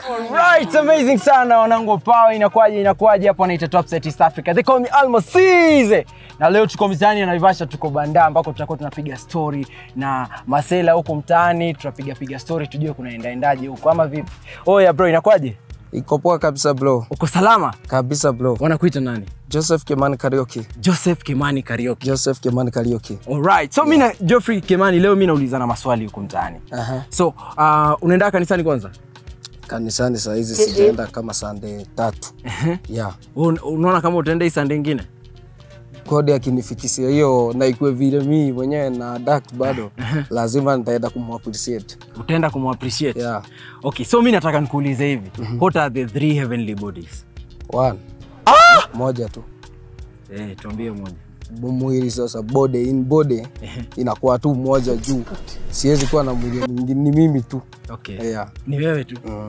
Right, amazing sana wanangu pao, inakuwaje inakuwaje hapo anaita Top Set East Africa. They call me Almasize. Na leo tuko mtaani na Naivasha tuko Banda ambako tutakuwa tunapiga story na Masela huko mtaani, tutapiga piga story tujue kunaenda endaje huko ama vipi. Oya bro, inakuwaje? Iko poa kabisa bro, Uko salama? kabisa bro. Wanakuita nani? Joseph Kimani Karaoke, Joseph Kimani Karaoke. Joseph Kimani Karaoke. Alright. So mimi na Geoffrey Kimani leo mimi naulizana maswali huko mtaani. Aha. So, uh, unaenda kanisani kwanza? Kanisani saa hizi sijaenda kama sande tatu. yeah. Un- Unaona kama utaenda hii Sunday nyingine? Kodi akinifikisia hiyo na ikuwe vile mimi mwenyewe na adapt bado, lazima nitaenda kumappreciate. Utaenda kumappreciate. Yeah. Okay, so mi nataka nikuulize hivi. What are the three heavenly bodies? One. Moja tu. Eh, tuambie moja. mwili sasa bode in bode inakuwa tu moja juu, siwezi kuwa na mwili mwingine, ni mimi tu Okay. yeah. Ni wewe tu. mm.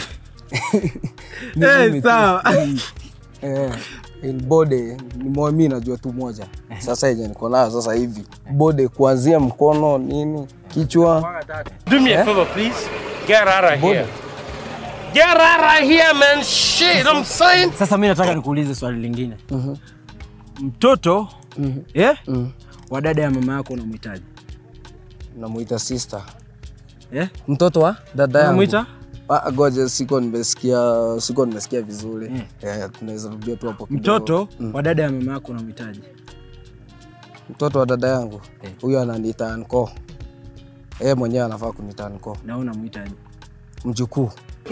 Eh, mimi tu. sawa. Eh, in bode ni mo- mi najua tu moja sasa yenye niko nayo sasa hivi bode kuanzia mkono nini kichwa Do me a favor, please. Get out of here. Get out of here, man. Shit, I'm saying. Sasa mi nataka nikuulize swali lingine. Mtoto eh? wa dada ya mama yako unamhitaji? namuita sister Eh? mtoto wa dada yangu Unamuita? Ah, goja siko nimesikia siko nimesikia vizuri Eh, tunaweza rudia tu hapo kidogo. Mtoto wa dada ya mama yako unamhitaji? mtoto wa dada yangu Eh. huyo ananiita anko yeye mwenyewe anafaa kuniita anko Na wewe unamhitaji? mjukuu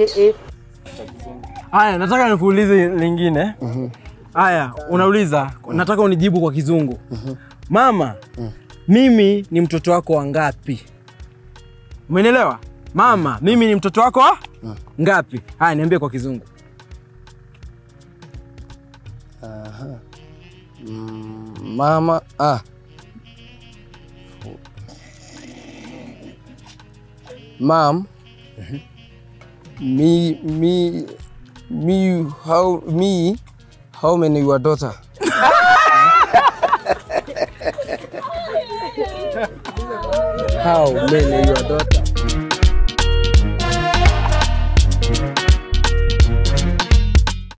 Haya, nataka nikuulize lingine. Haya, unauliza, nataka unijibu kwa kizungu. Mama, mimi ni mtoto wako wa ngapi? Umenielewa? Mama, mimi ni mtoto wako wa ngapi? Haya, niambie kwa kizungu. Aha. Mm, mama ah. Mom, me me me how me how many your daughter? how many your daughter?